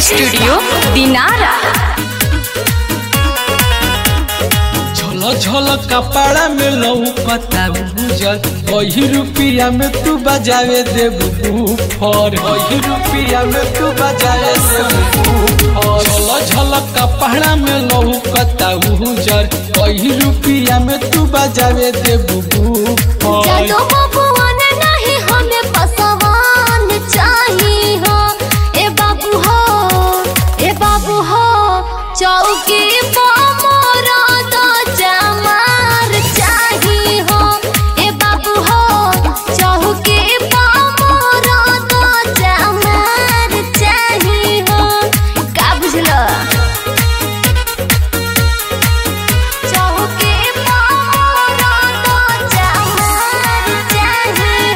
studio Dinara झल झल कपड़ा में लौकता उजल वही रुपया में तू बजावे देबू फर वही रुपया में तू बजावे देबू फर झल झल कपड़ा में लौकता उजल वही रुपया में तू बजावे देबू फर जादू बबुआन नहीं हमें पसवान चाहिए हो ए बाबू हो ए बाबू हो चौकी मोरा तो चमार चाहिए हो ए बाबू हो चौकी मोरा तो चमार चाहिए हो का बुझलो चौकी मोरा तो चमार चाहिए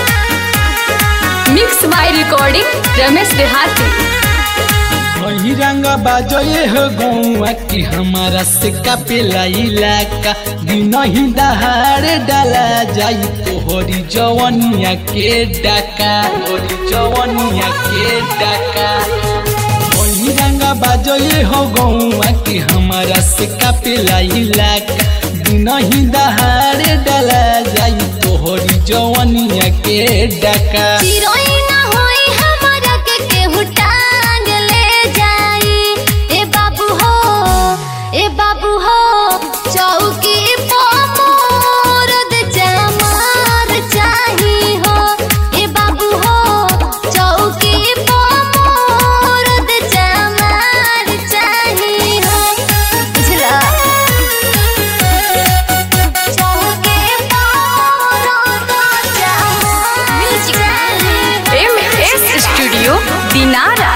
हो मिक्स बाय रिकॉर्डिंग रमेश देहाती वही रंग बाजोए हो गौआ कि हमारा से कपेला इलाका दिन ही दहाड़ डाला जाई तोहरी जवनिया के डाका तोहरी जवनिया के डाका वही रंग बाजोए हो गौआ कि हमारा से कपेला इलाका दिन ही दहाड़ डाला जाई तोहरी जवनिया के डाका चिरोई ना होई हमारा के केहू टांग ले जाई ए बाबू हो ए बाबू हो चौकी पो मोरद चमार चाही हो ए बाबू हो चौकी पो मोरद चमार चाही हो बुझला चौकी पो मोरद चमार चाही एम एस स्टूडियो दिनारा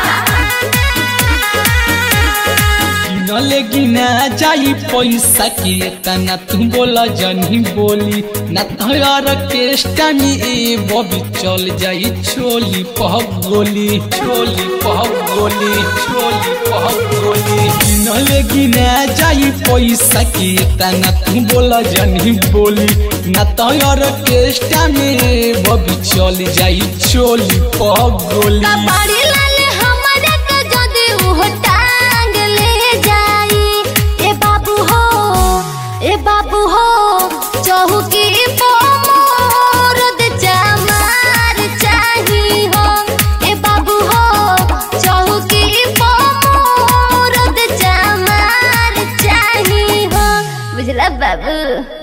गिनले गिना जाई पैसा के तना तू बोल जनी बोली ना तोहर केष्टा में ए बबी चल जाई छोली पह गोली छोली पह गोली छोली पह गोली गिनले गिना जाई पैसा के तना तू बोल जनी बोली ना तोहर केष्टा में ए बबी चल जाई छोली पह गोली कबाड़ी लाले हमारा के जदी उहो टांग ले जाई ए बाबू हो ए बाबू हो चौकी पो मोरद चमार चाही हो ए बाबू हो चौकी पो मोरद चमार चाही हो बुझला बाबू